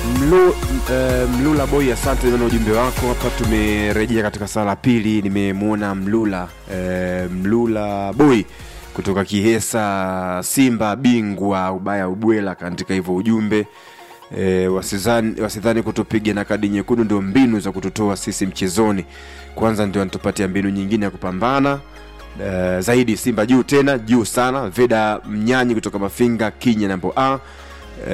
Mlu, uh, Mlula Boy, asante na ujumbe wako hapa. Tumerejea katika saa la pili, nimemwona Mlula uh, Mlula Boy kutoka Kihesa, Simba bingwa ubaya ubwela, kaandika hivyo ujumbe e, wasidhani wasidhani kutupiga na kadi nyekundu ndio mbinu za kututoa sisi mchezoni. Kwanza ndio anatupatia mbinu nyingine ya kupambana e, zaidi. Simba juu tena juu sana. Veda Mnyanyi kutoka Mafinga Kinya nambo a e,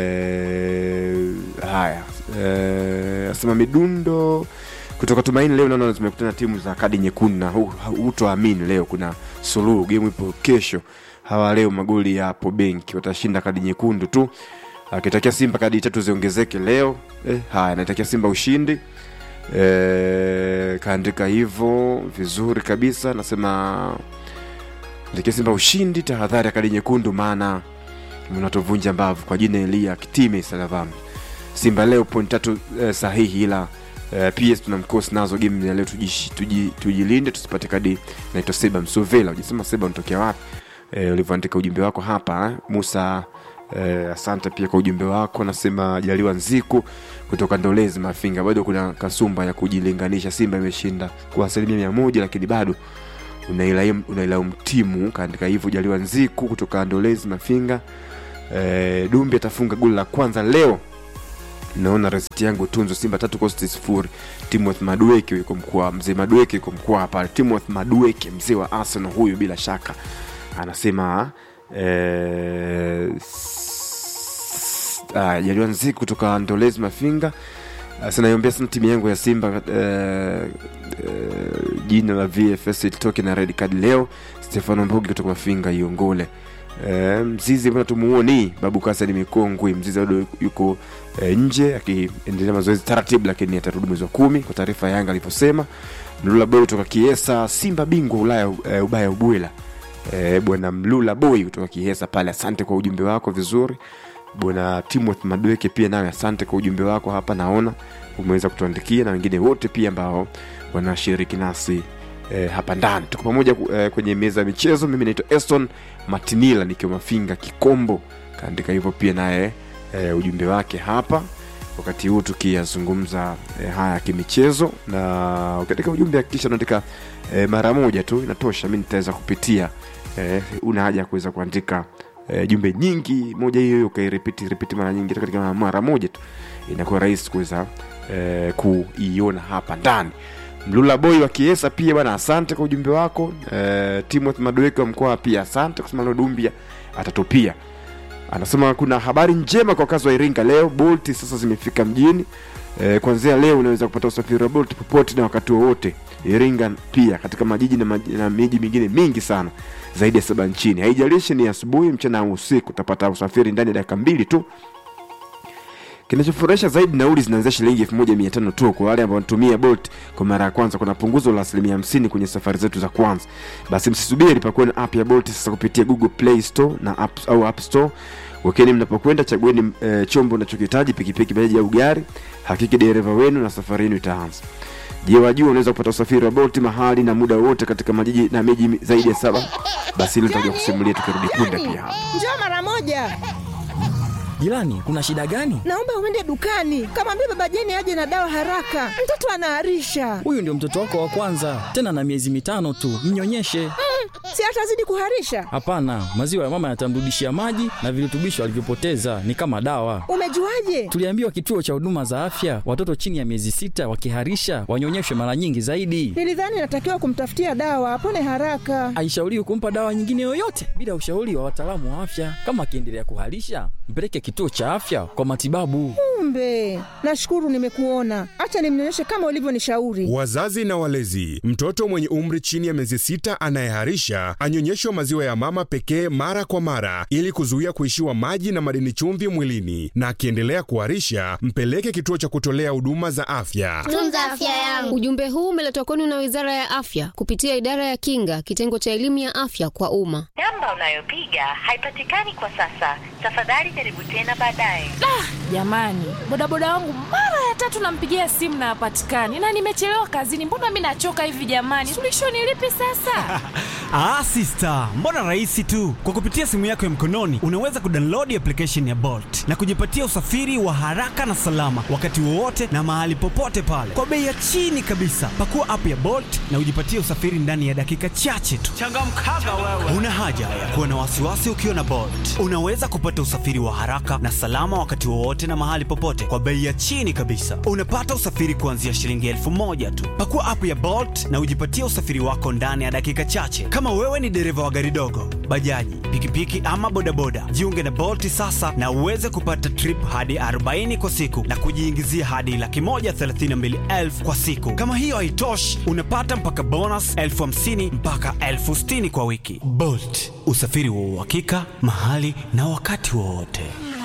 haya e, asema midundo kutoka Tumaini. Leo naona zimekutana timu za kadi nyekundu na hu- hutoamini, leo kuna suluhu, game ipo kesho. Hawa leo magoli yapo benki, watashinda kadi nyekundu tu akitakia Simba kadi tatu ziongezeke leo. Eh, haya naitakia Simba ushindi eh, kaandika hivyo vizuri kabisa. Nasema natakia Simba ushindi, tahadhari ya kadi nyekundu, maana mnatovunja mbavu. Kwa jina Elia Kitime Salavam. Simba leo point tatu eh, sahihi, ila eh, PS tuna mkosi nazo game ya leo, tujishi- tuji- tujilinde tusipate kadi. Naitwa Seba Msovela, ujasema Seba unatokea wapi? eh, ulivyoandika ujumbe wako hapa eh? Musa eh, asante pia kwa ujumbe wako. Nasema Jaliwa Nziku kutoka Ndolezi Mafinga, bado kuna kasumba ya kujilinganisha. Simba imeshinda kwa asilimia mia moja, lakini bado unailaumu unailaumu timu. Kaandika hivyo Jaliwa Nziku kutoka Ndolezi Mafinga. Eh, Dumbi atafunga goli la kwanza leo naona resiti yangu tunzo simba tatu kosti sifuri timothy madueke yuko mkoa mzee madueke yuko mkoa hapa timothy madueke mzee wa arsenal huyu bila shaka anasema eh, s- ah, jaliwa nziku kutoka ndolezi mafinga sinaiombea sana timu yangu ya simba eh, eh, jina la vfs litoke na red card leo stefano mbugi kutoka mafinga iongole Eh, mzizi mbona tumuoni babu kasani mikongwe mzizi bado yuko eh, nje akiendelea mazoezi taratibu lakini atarudi mwezi wa kumi kwa taarifa ya yanga alivyosema mlula boy kutoka kiesa simba bingwa ulaya eh, ubaya ubwela eh, bwana mlula boy kutoka kiesa pale asante kwa ujumbe wako vizuri bwana timothy madweke pia nawe asante kwa ujumbe wako hapa naona umeweza kutuandikia na wengine wote pia ambao wanashiriki nasi eh, hapa ndani tuko pamoja eh, kwenye meza ya michezo mimi naitwa eston matinila nikiwa mafinga kikombo kaandika hivyo pia naye eh, ujumbe wake hapa wakati huu tukiyazungumza eh, haya ya kimichezo na katika ujumbe hakikisha unaandika eh, mara moja tu inatosha mi nitaweza kupitia eh, una haja ya kuweza kuandika eh, jumbe nyingi moja hiyo hiyo ukairipiti ripiti mara nyingi hata katika mara moja tu inakuwa rahisi kuweza eh, kuiona hapa ndani mlula boy wa kiesa pia bwana asante kwa ujumbe wako eh, timothy madoeke wa mkoa pia asante kusema leo dumbia atatupia anasema kuna habari njema kwa wakazi wa iringa leo bolti sasa zimefika mjini e, kuanzia leo unaweza kupata usafiri wa bolt popote na wakati wowote iringa pia katika majiji na, maji- na miji mingine mingi sana zaidi ya saba nchini haijalishi ni asubuhi mchana au usiku utapata usafiri ndani ya dakika mbili tu kinachofurahisha zaidi nauli zinaanzia shilingi elfu moja mia tano tu kwa wale ambao wanatumia bolt kwa mara ya kwanza kuna punguzo la asilimia hamsini kwenye safari zetu za kwanza basi msisubiri pakuwe na app ya bolt sasa kupitia google play store na app, au app store wakeni mnapokwenda chagueni e, chombo unachokihitaji pikipiki bajaji au gari hakiki dereva wenu na safari yenu itaanza je wajua unaweza kupata usafiri wa bolt mahali na muda wote katika majiji na miji zaidi ya saba basi hilo nitakuja kusimulia tukirudi punde pia hapa Njoo mara moja. Jirani, kuna shida gani? Naomba uende dukani, kamwambia baba Jeni aje na dawa haraka, mtoto anaharisha. Huyu ndio mtoto wako wa kwanza, tena na miezi mitano tu. Mnyonyeshe. Si atazidi kuharisha? Hapana, maziwa ya mama yatamrudishia maji na virutubisho alivyopoteza, ni kama dawa. Umejuaje? Tuliambiwa kituo cha huduma za afya, watoto chini ya miezi sita wakiharisha wanyonyeshwe mara nyingi zaidi. Nilidhani natakiwa kumtafutia dawa apone haraka. Haishauriwi kumpa dawa nyingine yoyote bila ushauri wa wataalamu wa afya. Kama akiendelea kuharisha, mpeleke kituo cha afya kwa matibabu. Kumbe, nashukuru nimekuona. Acha nimnyonyeshe kama ulivyonishauri. Wazazi na walezi, mtoto mwenye umri chini ya miezi sita anayeharisha anyonyeshwe maziwa ya mama pekee mara kwa mara ili kuzuia kuishiwa maji na madini chumvi mwilini, na akiendelea kuharisha mpeleke kituo cha kutolea huduma za afya. tunza afya yangu. Ujumbe huu umeletwa kwenu na Wizara ya Afya kupitia Idara ya Kinga, kitengo cha elimu ya afya kwa umma. Namba unayopiga haipatikani kwa sasa. Tafadhali jaribu tena baadaye. Jamani, bodaboda wangu mara ya tatu nampigia simu na hapatikani, na nimechelewa kazini. Mbona mi nachoka hivi jamani? Suluhisho ni lipi sasa? Ah, sister, mbona rahisi tu. Kwa kupitia simu yako ya mkononi unaweza kudownload application ya Bolt na kujipatia usafiri wa haraka na salama wakati wowote na mahali popote pale kwa bei ya chini kabisa. Pakua app ya Bolt na ujipatie usafiri ndani ya dakika chache tu. Changamkaga wewe. Una haja ya kuwa na wasiwasi ukiwa na Bolt. Unaweza kupata usafiri wa haraka na salama wakati wowote na mahali popote kwa bei ya chini kabisa. Unapata usafiri kuanzia shilingi elfu moja tu. Pakua app ya Bolt na ujipatie usafiri wako ndani ya dakika chache. Kama wewe ni dereva wa gari dogo, bajaji, pikipiki ama bodaboda, jiunge na Bolt sasa na uweze kupata trip hadi 40 kwa siku na kujiingizia hadi laki moja thelathini na mbili elfu kwa siku. Kama hiyo haitoshi, unapata mpaka bonus elfu hamsini mpaka elfu sitini kwa wiki. Bolt, usafiri wa uhakika mahali na wakati wowote.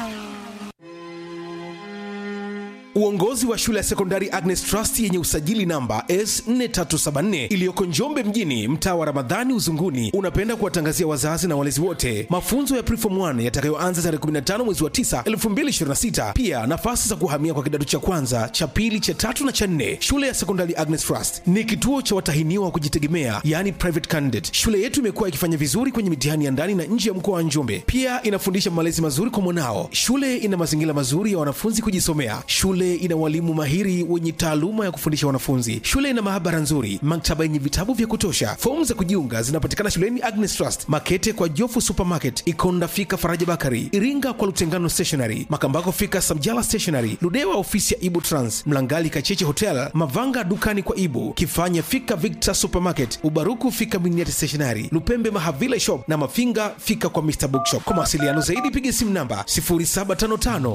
Uongozi wa shule ya sekondari Agnes Trust yenye usajili namba S4374 iliyoko Njombe mjini, mtaa wa Ramadhani Uzunguni, unapenda kuwatangazia wazazi na walezi wote mafunzo ya Preform 1 yatakayoanza tarehe 15 mwezi wa 9 2026. Pia nafasi za kuhamia kwa kidato cha kwanza, cha pili, cha tatu na cha nne. Shule ya sekondari Agnes Trust ni kituo cha watahiniwa wa kujitegemea, yani private candidate. Shule yetu imekuwa ikifanya vizuri kwenye mitihani ya ndani na nje ya mkoa wa Njombe. Pia inafundisha malezi mazuri kwa mwanao. Shule ina mazingira mazuri ya wanafunzi kujisomea. Shule ina walimu mahiri wenye taaluma ya kufundisha wanafunzi. Shule ina maabara nzuri, maktaba yenye vitabu vya kutosha. Fomu za kujiunga zinapatikana shuleni Agnes Trust, Makete kwa Jofu Supermarket, Ikonda fika Faraja Bakari, Iringa kwa Lutengano Stationery, Makambako fika Samjala Stationery, Ludewa ofisi ya Ibu Trans, Mlangali Kacheche Hotel, Mavanga dukani kwa Ibu, Kifanya fika Victor Supermarket, Ubaruku fika Miniati Stationery, Lupembe Mahavila Shop na Mafinga fika kwa Mr Bookshop. Kwa mawasiliano zaidi piga simu namba 0755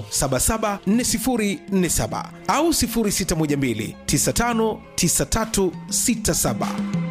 774047 au 0612 959367.